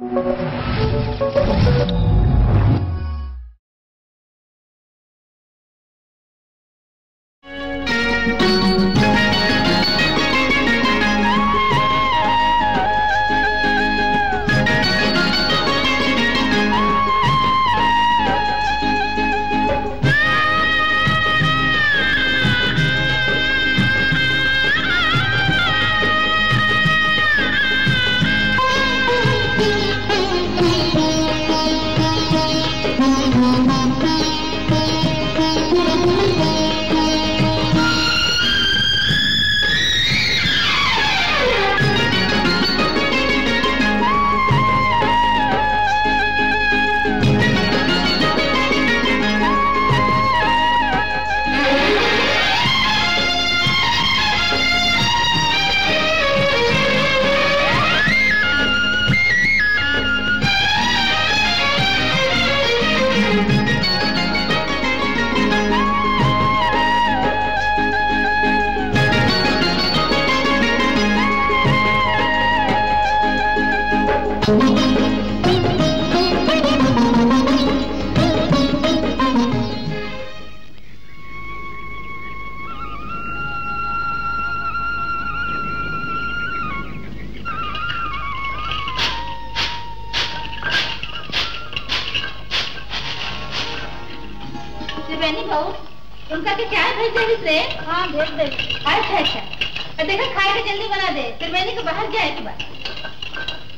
त्रिवेणी बहू उनका के चाय भेज दे रे हाँ भेज दे अच्छा अच्छा और देखो खाए के जल्दी बना दे त्रिवेणी को बाहर जाए के बाद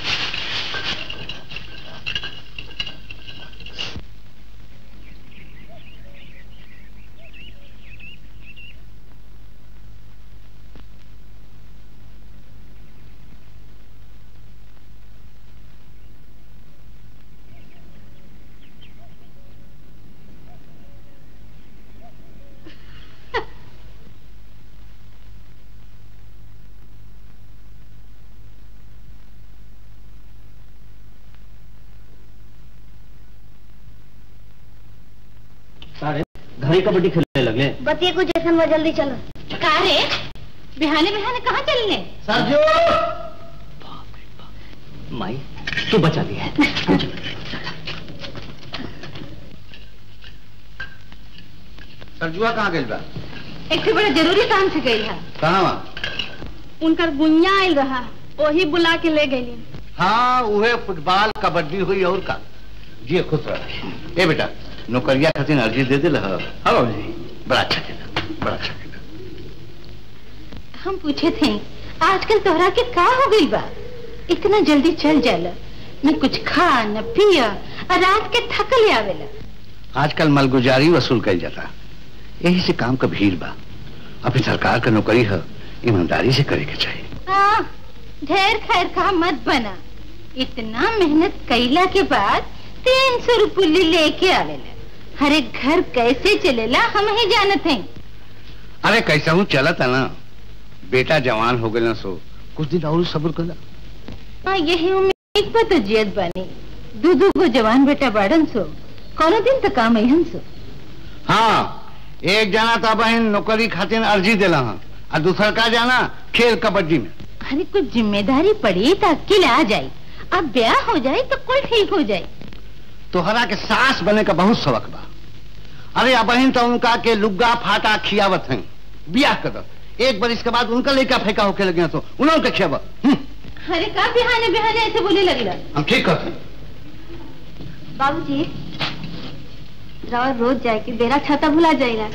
सारे घड़ी कबड्डी खेलने लगे बतिए कुछ जैसन में जल्दी चलो कहा रे बिहाने बिहाने कहाँ चलने सरजू माई तू बचा ली है सरजुआ कहाँ गई बा एक से बड़ा जरूरी काम से गई है कहाँ वहाँ उनकर गुनिया आयल रहा वही बुला के ले गई हाँ उहे फुटबॉल कबड्डी हुई और का जी खुश रह ए बेटा नौकरिया खातिर अर्जी दे दिल हाँ बाबू जी बड़ा अच्छा किया बड़ा अच्छा किया हम पूछे थे आजकल तोहरा के का हो गई बा इतना जल्दी चल जाला न कुछ खा न पिया और रात के थकल आवेला आजकल मलगुजारी वसूल कल जाता यही से काम का भीड़ बा अपनी सरकार का नौकरी है ईमानदारी से करे के चाहिए हाँ, ढेर खैर का मत बना इतना मेहनत कैला के बाद तीन सौ रुपये लेके आवेला हर एक घर कैसे चलेला हम ही जानत हैं अरे कैसा हूँ चलत है ना बेटा जवान हो गए ना सो कुछ दिन और सब्र कर हाँ यही उम्मीद पर तो जियत बानी दू दू गो जवान बेटा बाड़न सो कोनो दिन तो काम अहन सो हाँ एक जना तो बहन नौकरी खातिर अर्जी दिला हाँ और दूसरा का जाना खेल कबड्डी में अरे कुछ जिम्मेदारी पड़ी तो अकेले आ जाए अब ब्याह हो जाए तो कुल ठीक हो जाए तोहरा के सास बने का बहुत शौक बा अरे अब बहन तो उनका के लुग्गा फाटा खियावत हैं बियाह कर दो एक बार इसके बाद उनका लेका फेंका होके लगे तो उन्होंने के खियाव अरे का बिहाने बिहाने ऐसे बोले लगला हम ठीक करते हैं। बाबूजी राव रोज जाए के बेरा छाता भुला जाएगा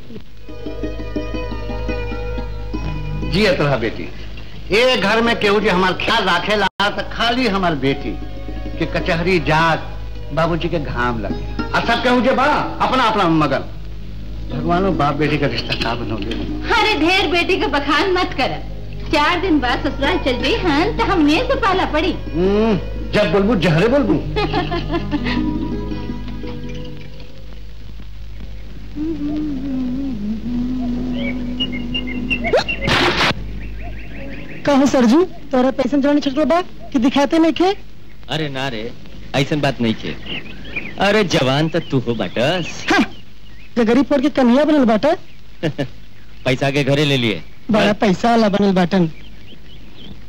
जियत रहा बेटी ए घर में केहू जी हमार ख्याल राखे ला तो खाली हमार बेटी के कचहरी जात बाबूजी के घाम लगे और सब केहू जे बा अपना अपना मगन भगवानो बाप बेटी का रिश्ता का बनोगे अरे ढेर बेटी का बखान मत कर चार दिन बाद ससुराल चल गई हन तो हमने से पाला पड़ी हम्म, जब बोलबू जहरे बोलबू कहो सरजू तोरा पैसन जवानी छटलो बा कि दिखाते नहीं खे अरे ना रे ऐसन बात नहीं के अरे जवान तो तू हो बाटस हाँ, जे गरीब पड़ के कन्हैया बनल बाटा पैसा के घरे ले लिए बड़ा पैसा वाला बनल बाटन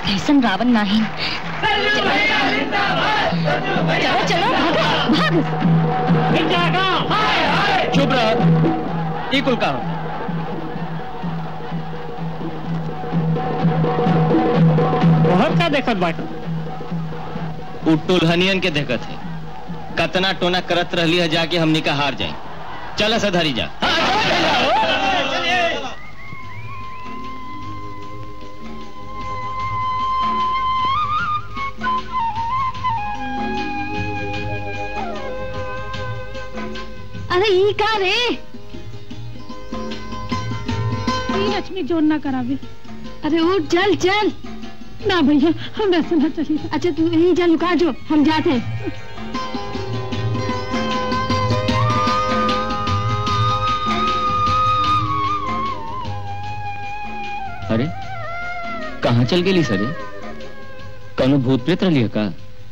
कैसन रावण नाहीन चलो चलो भागो भाग चुप रह ई कुल का हो बहुत का देखत बाटे उ टुल्हनियन के देखत है कतना टोना करत रहली है जाके हमनी का हार जाए चल सधरी जा अरे ई का रे ई लक्ष्मी जोर ना करावे अरे उठ चल चल ना भैया हम ऐसे ना चलिए अच्छा तू यहीं चल लुका जो हम जाते हैं अरे कहाँ चल गेली सरे कौनो भूत प्रेत रही है का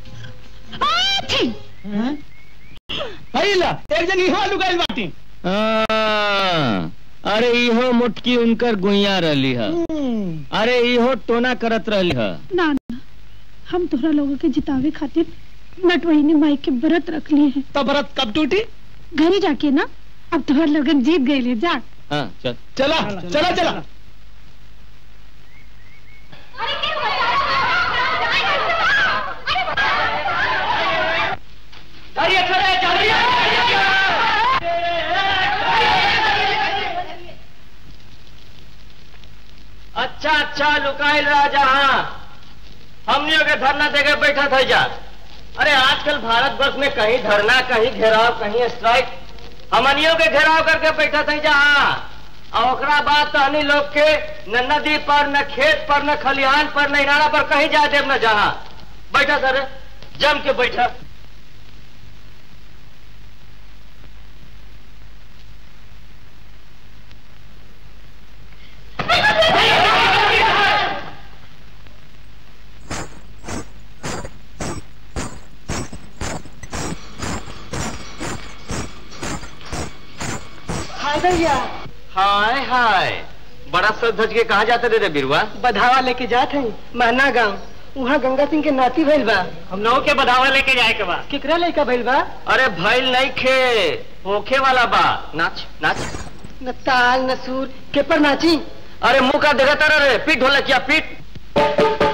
अइला एक जन इहो लुगाइल बाटी आ, अरे इहो मुटकी उनकर गुइया रहली है अरे इहो टोना करत रहली है ना ना हम तोहरा लोगों के जितावे खातिर नटवहिनी माई के व्रत रख लिए हैं तो व्रत कब टूटी घर ही जाके ना अब तोहर लोगन जीत गए ले जा हाँ चल चला चला चला अच्छा अच्छा लुकाइल राजा हाँ हमनियों के धरना देके बैठा था जा अरे आजकल भारत वर्ष में कहीं धरना कहीं घेराव कहीं स्ट्राइक हमनियों के घेराव करके बैठा था जा हाँ और ओकरा बाद तो हनी लोग के न नदी पर न खेत पर न खलिहान पर न इनारा पर कहीं जा देव न जहाँ बैठा सर जम के बैठा हाय हाय बड़ा सज धज के कहा जाते रे बिरुआ बधावा लेके जात है महना गांव वहाँ गंगा सिंह के नाती भइल बा हम लोगों के बधावा लेके जाए के बा केकरा लड़का भइल बा अरे भइल नहीं खे होखे वाला बा नाच नाच न ताल न सूर के पर नाची अरे मुंह का देखा तारा रे पीठ ढोलक किया पीठ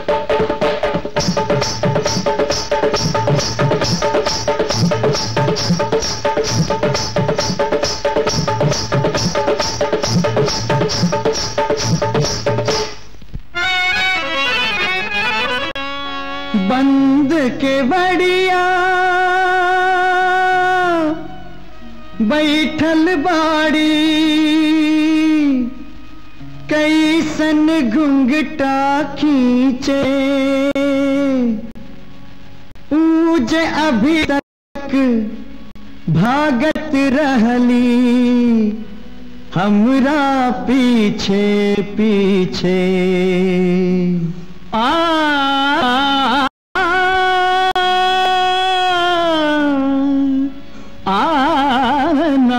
बंद के बड़िया बैठल बाड़ी कैसन घुंघटा खींचे ऊज अभी तक भागत रहली हमरा पीछे पीछे आ आना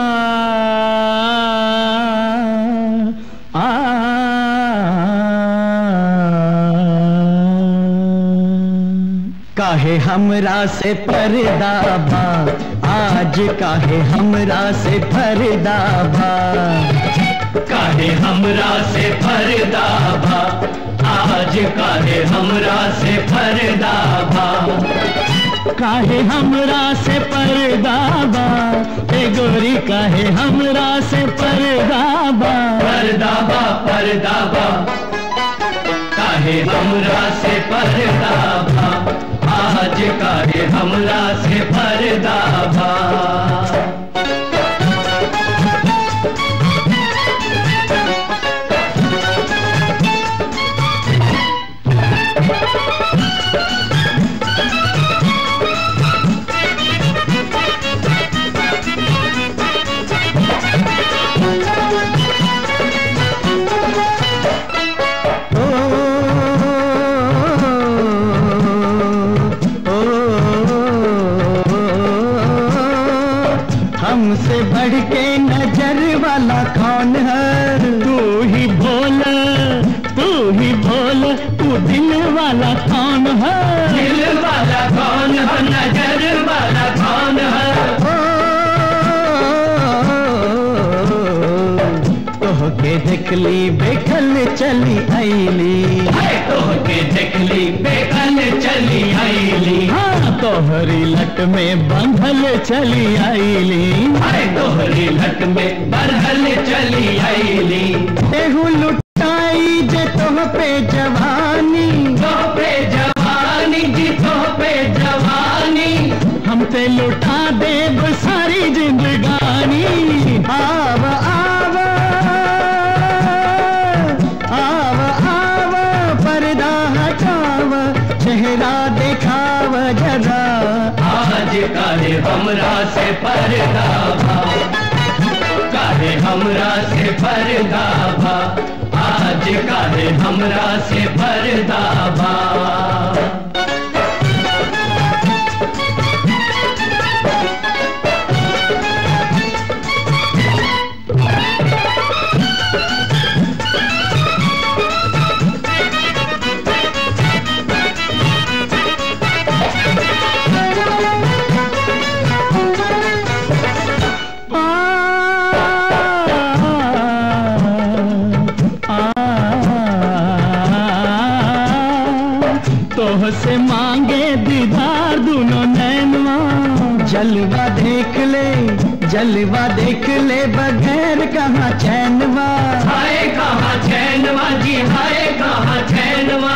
काहे हमरा से पर्दा भा आज काहे हमरा से पर्दा भा काहे हमरा से पर्दा भा आज काहे हमरा से पर्दा भा काहे हमरा से पर्दा बा ए गोरी काहे हमरा से पर्दा बा पर्दा बा पर्दा बा काहे हमरा से पर्दा बा आज काहे हमरा से पर्दा बा हमसे बढ़ के नजर कौन है तू ही बोल तू ही बोल तू दिल वाला कौन है दिल वाला कौन है नजर वाला कौन है तोहके देखली बेखल चली आईली तोहके देखली बेखल चली आईली हाँ तोहरी लट में बंधल चली आईली तोहरी लट में बरहल चली आईली एहू लुटाई जे तोह पे जवानी तोह पे जवानी जी तोह पे जवानी हम ते लुटा देब सारी जिंदगानी आव आव आव आव पर्दा हटाव चेहरा देखाव जरा आज काहे हमरा से पर्दा भा काहे हमरा से पर्दा भा आज काहे हमरा से पर्दा भा तोह से मांगे दीदार दोनों नैनवा जलवा देख ले जलवा देख ले बगैर कहाँ चैनवा हाय कहाँ चैनवा जी हाय कहाँ चैनवा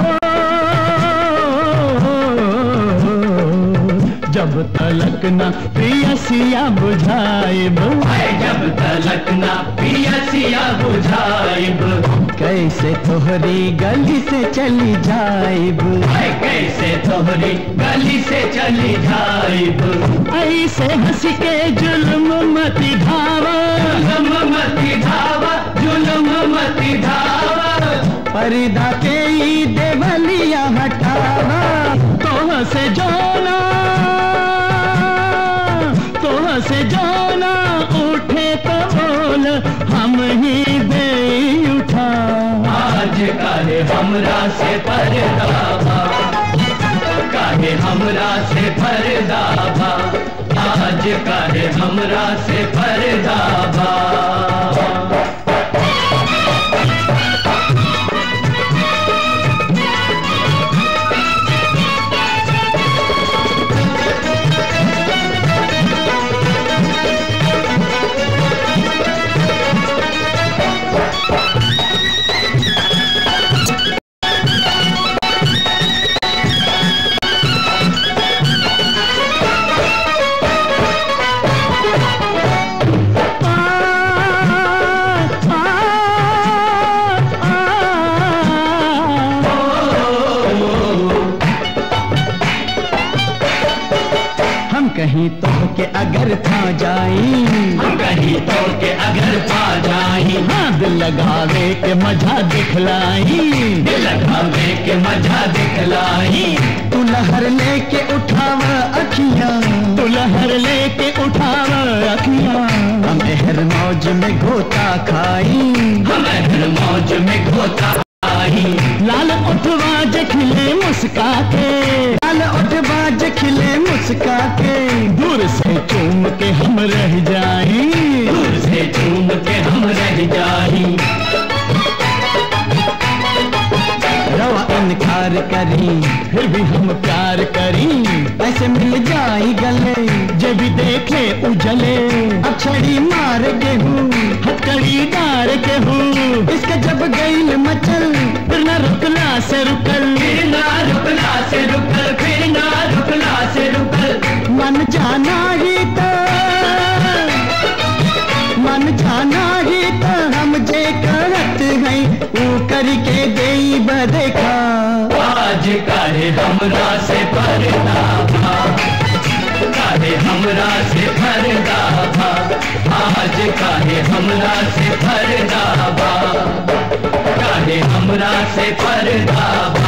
जब तलक न प्रियसिया बुझाइब जब तलक ना पियसिया बुझाइब कैसे तोहरी गली से चली जाइब कैसे तोहरी गली से चली जाइब ऐसे हंस के जुल्म मति धावा जुल्म मति धावा जुल्म मति धावा पर्दा के ई देवलिया हटावा तोह से जोना तोह से जोना उठे तो बोल हम ही दे उठा आज काहे हमरा से पर्दा भा काहे हमरा से पर्दा भा आज काहे हमरा से पर्दा भा हम कहीं तो के अगर था जाई हम कहीं तो के अगर पा जाई हाँ दिल लगावे के मजा दिखलाई दिल लगावे के मजा दिखलाई तू लहर लेके उठाव अखियां तू लहर लेके उठाव अखियां हम एहर मौज में गोता खाई हम हर मौज में घोता आई लाल उठवा जे खिले मुस्का के लाल उठवा जे खिले मुस्का के दूर से चूम के हम रह जाई दूर से चूम के हम रह जाई रवा इनकार करी फिर भी हम प्यार करी ऐसे मिल जाई गले जे भी देखे उजले अक्षड़ी मार के हूँ हथकड़ी डार के हूँ इसके जब गईल मचल फिर न रुकला से रुकल फिर ना रुकला से रुकल फिर ना रुकला से रुकल मन जाना ही तो मन जाना ही तो हम जे करत हैं ऊ करके देई बदेखा आज काहे हमरा से पर्दा भा काहे हमरा से पर्दा भा आज काहे हमरा से पर्दा भा काहे हमरा से पर्दा भा